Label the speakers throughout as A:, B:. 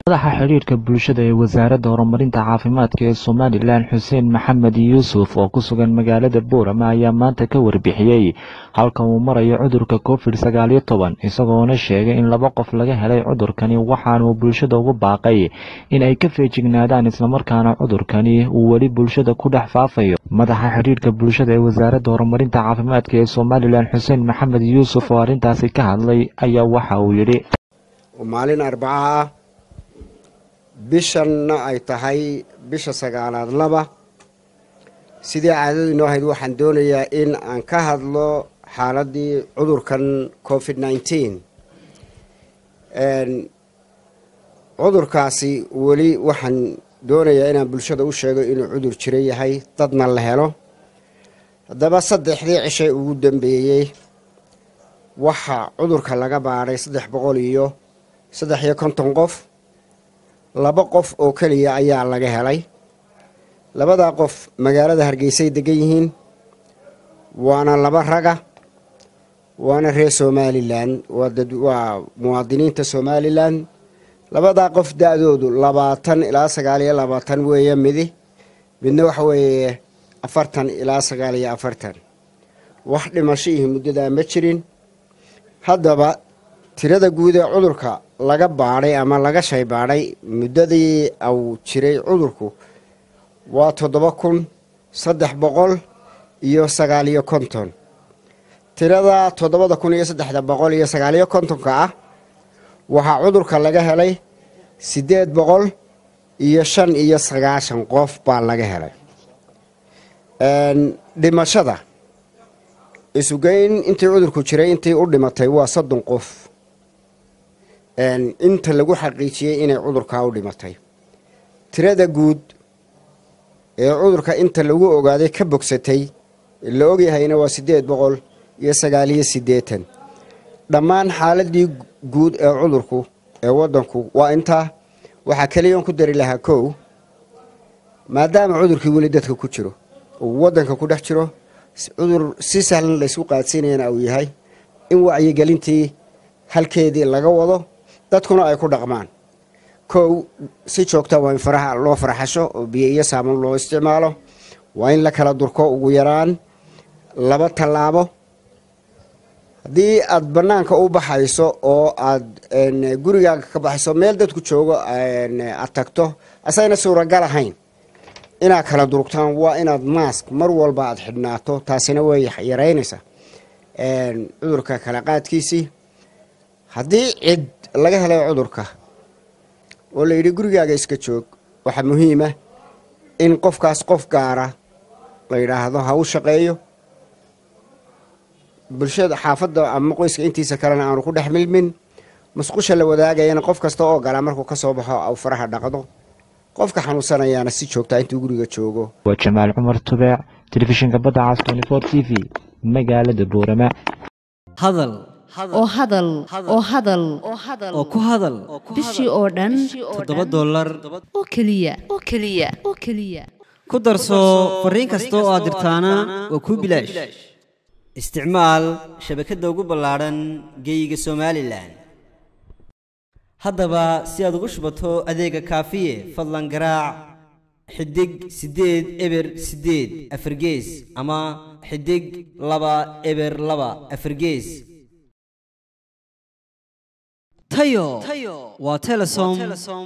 A: madaxa xidhiidhka bulshada ee wasaaradda horumarinta caafimaadka ee somalilan xuseen maxamed yuusuf oo ku sugan magaalada boorama ayaa maanta ka warbixiyey halka uu marayo cudurka covid sagaal iyo toban isagoona sheegay in laba qof laga helay cudurkani waxaanuu bulshada ugu baaqay in ay ka feejignaadaan islamarkaana cudurkani uu weli bulshada ku dhex faafayo madaxa xidhiidhka bulshada ee wasaaradda horumarinta caafimaadka ee somalilan xuseen maxamed yuusuf oo arrintaasi ka hadlay ayaa waxa uu yidhi
B: maalin arbaca ah bishanna ay tahay bisha sagaalaad laba sidii caadadu inoo ahayd waxaan doonayaa in aan ka hadlo xaaladii cudurkan covid nneteen cudurkaasi weli waxaan doonayaa inaan bulshada u sheego inuu cudur jiro yahay dadna la helo haddaba saddexdii cishay ugu dambeeyey waxaa cudurka laga baadhay saddex boqol iyo saddex iyo konton qof laba qof oo keliya ayaa laga helay labadaa qof magaalada hargeysay degan yihiin waana laba raga waana reer somalilan waa muwaadiniinta somalilan labadaa qof da-doodu labaatan ilaa sagaal iyo labaatan weeye midi midna waxa weeye afartan ilaa sagaal iyo afartan wax dhimashihii muddadaa ma jirin haddaba tirada guud ee cudurka laga baadhay ama laga shay baadhay muddadii uu jiray cudurku waa toddoba kun saddex boqol iyo sagaal iyo konton tirada toddobada kun iyo saddexda boqol iyo sagaal iyo kontonka ah waxaa cudurka laga helay siddeed boqol iyo shan iyo sagaashan qof baa laga helay dhimashada isugeyn intii cudurku jiray intii u dhimatay waa soddon qof inta lagu xaqiijiyey inay cudurkaa u dhimatay tirada guud ee cudurka inta lagu ogaaday ka bogsatay la ogyahayna waa siddeed boqol iyo sagaaliyo siddeetan dhammaan xaaladii guud ee cudurku ee waddanku waa intaa waxaa keliyan ku dari lahaa kow maadaama cudurkii weli dadka ku jiro uu waddanka ku dhex jiro cudur si sahlan laysku qaadsiinayana uu yahay in wacyigelintii halkeedii laga wado dadkuna ay ku dhaqmaan kow si joogta waa in faraha loo faraxasho oo biyo iyo saaman loo isticmaalo waa in la kala durko ugu yaraan laba tallaabo haddii aad bannaanka u baxayso oo aad gurigaaga ka baxayso meel dadku joogo aad tagto asayna suuragal ahayn inaad kala durugtaan waa inaad maask mar walba aad xidhnaato taasina way yaraynaysaa cudurka kala qaadkiisii haddii cid laga helay cudurka oo la yidhi gurigaaga iska joog waxaa muhiima in qofkaas qof gaara la yidhaahdo ha u shaqeeyo bulshada xaafadda ama qoyska intiisa kalena aanu ku dhex milmin musqusha la wadaagayana qof kasta oo galaa markuu ka soo baxo au faraha dhaqdo qofka xanuunsanayaana si joogtaa intuu guriga joogo
A: waa jamaal cumar tubeec telefishinka badda cas tnfor t v magaalada boorama
C: hadal
D: oo hadal oo hadal
C: oo ku hadal
D: bishii oo dhan
C: toddoba dollar
D: oo keliya oo keliya oo keliya
C: ku darso fariin kasta oo aad dirtaana waa kuu bilaash isticmaal shabakadda ugu ballaadhan geeyiga somalilan haddaba si aad ugu shubato adeega kaafiye fadlan garaac xidig siddeed eber siddeed afargees ama xidig laba eber laba afargees tayo waa telesom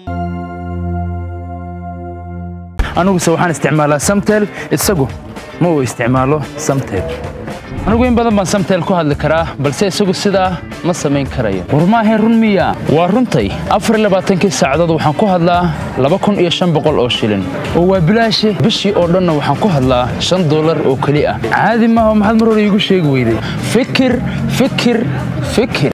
E: aniguse waxaan isticmaalaa samtel isagu ma uu isticmaalo samtel anigu in badan baan samtel ku hadli karaa balse isagu sidaa ma samayn karayo war maahayn run miya waa runtay afarlabaaatankii saacadood waxaan ku hadlaa laba kun iyo shan boqol oo shilin oo waa bilaashe bishii oo dhanna waxaan ku hadlaa shan dollar oo keli ah caadi maaha maxaad mar hore iigu sheegi weyday fikir fikir fikir